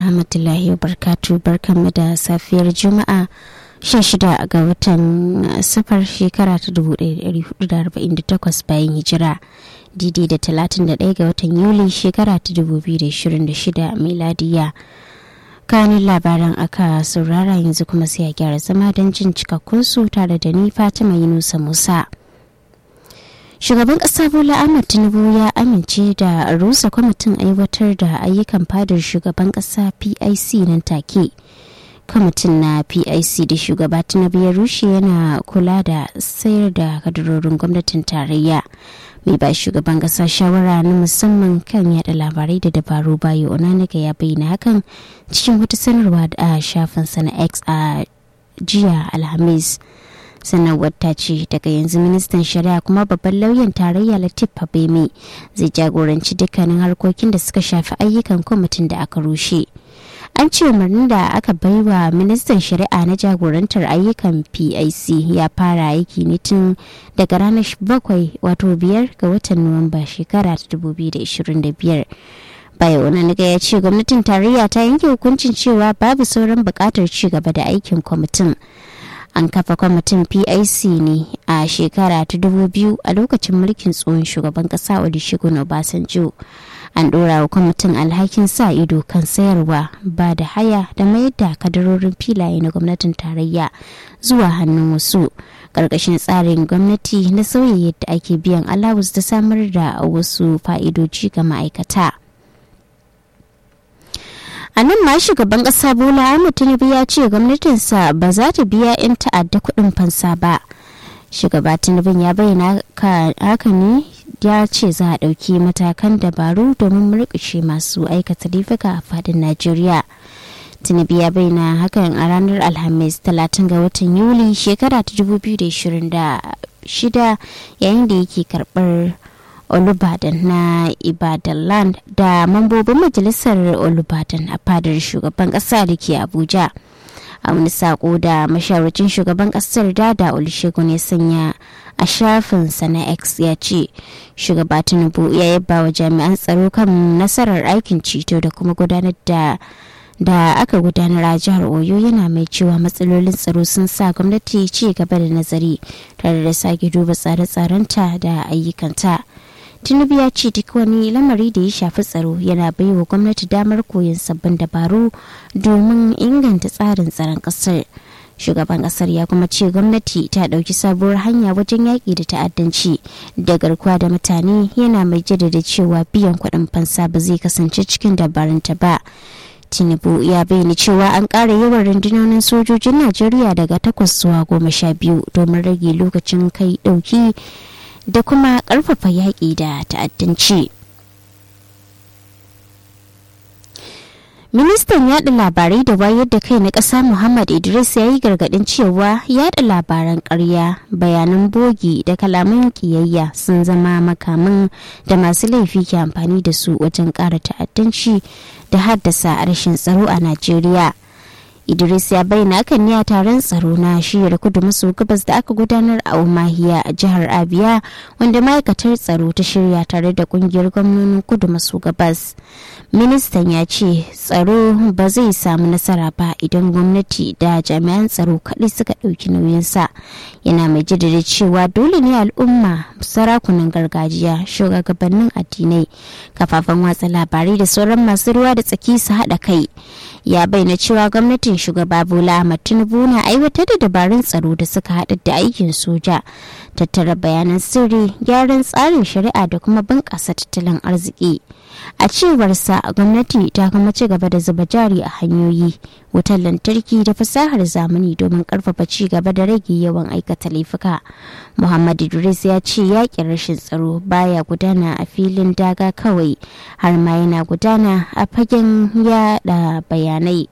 rahmatullahi wa barkatu barkanmu da safiyar juma'a 16 ga watan safar shekara ta 1448 bayan hijira didi da 31 ga watan yuli shekara ta 2026 miladiya kanin labaran aka saurara yanzu kuma sai a gyara zama don jin cikakkunsu tare da ni fatima yunusa musa shugaban kasa bola ahmad tinubu ya amince da rusa kwamitin aiwatar da ayyukan fadar shugaban kasa pic nan take kwamitin na pic da shugaba tinubu ya rushe yana kula da sayar da kadarorin gwamnatin tarayya mai ba shugaban kasa shawara na musamman kan yada labarai da dabaru bayo onanika ya bayyana hakan cikin wata sanarwa a shafinsa na x a jiya alhamis sanarwar ta ce daga yanzu ministan shari'a kuma babban lauyan tarayya latif fabemi zai jagoranci dukkanin harkokin da suka shafi ayyukan kwamitin da aka rushe an ce umarnin da aka baiwa ministan shari'a na jagorantar ayyukan pic ya fara aiki ne tun daga ranar bakwai wato biyar ga watan nuwamba shekara ta 2025 bayan wani ya ce gwamnatin tarayya ta yanke hukuncin cewa babu sauran bukatar ci gaba da aikin kwamitin an kafa kwamitin pic ne a shekara ta 2000 a lokacin mulkin tsohon shugaban kasa olusegun obasanjo an dora wa kwamitin alhakin sa ido kan sayarwa ba da haya da mayar da kadarorin filaye na gwamnatin tarayya zuwa hannun wasu ƙarƙashin tsarin gwamnati na sauya yadda ake biyan alawus da samar da wasu fa'idoji ga ma'aikata. a nan ma shugaban kasa bola ahmed tinubu ya ce gwamnatinsa ba za ta biya 'yan ta'adda kuɗin fansa ba shugaba tinubu ya bayyana haka ne ya ce za a ɗauki matakan dabaru domin murƙushe masu aikata laifuka a fadin najeriya tinubu ya bayyana hakan a ranar alhamis 30 ga watan yuli shekara ta 2026 yayin da yake karɓar olubadan na ibadanland da mambobin majalisar olubadan a fadar shugaban kasa da ke abuja a wani sako da masharacin shugaban kasar dada olusegun ya sanya a shafinsa na x ya ce shugaba tinubu ya yaba wa jami'an tsaro kan nasarar aikin ceto da kuma gudanar da da aka gudanar a jihar oyo yana mai cewa matsalolin tsaro sun sa gwamnati ci gaba da nazari tare da sake duba tsare-tsarenta da ayyukanta tinubu ya ce duk wani lamari da ya shafi tsaro yana baiwa gwamnati damar koyon sabbin dabaru domin inganta tsarin tsaron kasar shugaban kasar ya kuma ce gwamnati ta ɗauki sabuwar hanya wajen yaƙi da ta'addanci da garkuwa da mutane yana mai jaddada cewa biyan kuɗin fansa ba zai kasance cikin dabarunta ba tinubu ya bayyana cewa an ƙara yawan rundunonin sojojin najeriya daga takwas zuwa goma sha biyu domin rage lokacin kai ɗauki da kuma ƙarfafa yaƙi da ta'addanci. Ministan yaɗa labarai da wayar da kai na ƙasa Muhammad Idris ya yi gargaɗin cewa yaɗa labaran ƙarya, bayanan bogi da kalaman ƙiyayya sun zama makaman da masu laifi ke amfani da su wajen ƙara ta'addanci da haddasa rashin tsaro a Najeriya. idris ya bayyana hakan ne a taron tsaro na shiyar kudu maso gabas da aka gudanar a umahiya a jihar abia wanda ma'aikatar tsaro ta shirya tare da kungiyar gwamnonin kudu maso gabas ministan ya ce tsaro ba zai samu nasara ba idan gwamnati da jami'an tsaro kaɗai suka ɗauki nauyinsa yana mai jaddada cewa dole ne al'umma sarakunan gargajiya shugabannin addinai kafafen watsa labarai da sauran masu ruwa da tsaki su haɗa kai ya bayyana cewa gwamnatin shugaba bola ahmad tinubu na aiwatar da dabarun tsaro da suka haɗa da aikin soja tattara bayanan sirri gyaran tsarin shari'a da kuma bunƙasa tattalin arziki a cewarsa gwamnati ta kuma ci gaba da zuba jari a hanyoyi wutar lantarki da fasahar zamani domin karfafa ci gaba da rage yawan aikata laifuka muhammad idris ya ce yakin rashin tsaro baya gudana a filin daga kawai har ma yana gudana a fagen yada bayanai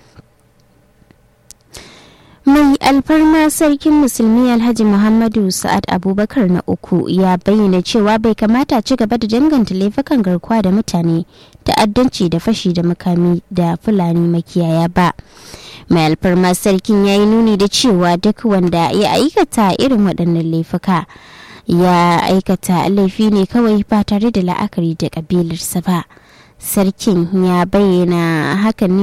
mai alfarma sarkin musulmi alhaji muhammadu sa'ad abubakar na uku ya bayyana cewa bai kamata ci gaba da danganta laifukan garkuwa da mutane ta'addanci da fashi da makami da fulani makiyaya ba mai alfarma sarkin ya yi nuni da cewa duk wanda ya aikata irin waɗannan laifuka ya aikata laifi ne kawai ba tare da la'akari da ƙabilarsa ba sarkin ya bayyana hakan ne